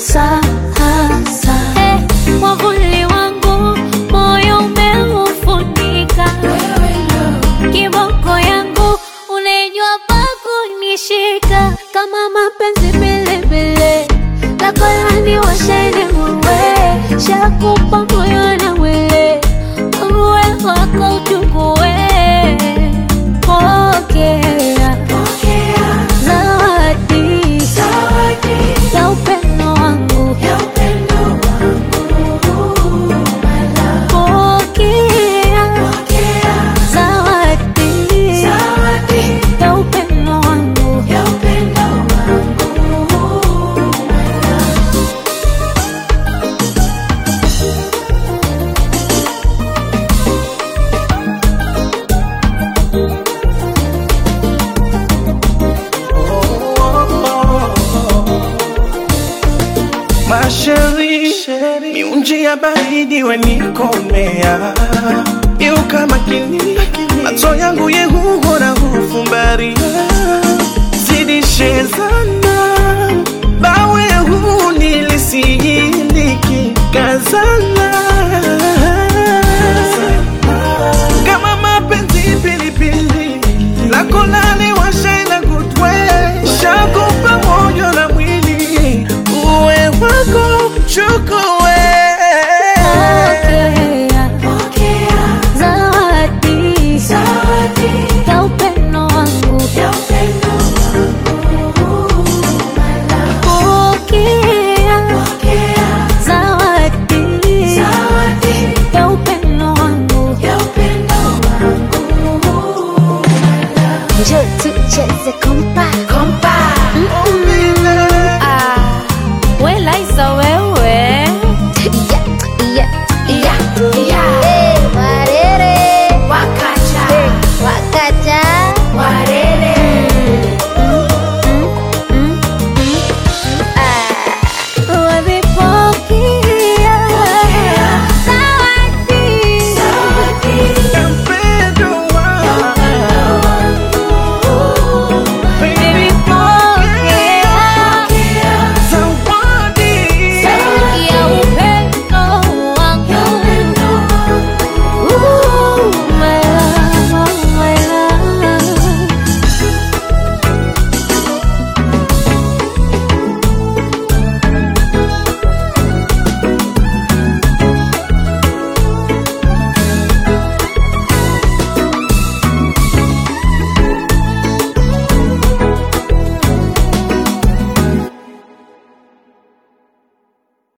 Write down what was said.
sasa. Eh, mwavuli wangu moyo umeufunika, kiboko yangu unajua pa kunishika, kama mapenzi bilibili lako lani washeni muwe shakupa moyo na mwili uwe wako uchukue pokea zawadi ya upendo wangu pokea zawadi ya upendo wangu Masheri, miunji ya baridi wenikomea Iuka makini, macho yangu yehuhora hufumbaria Zidishe sana, bawe huu nilisihindiki kazana Kama mapenzi pilipili, lako lani washaina kutwe Shakupa moyo na mwili, uwe wako chukua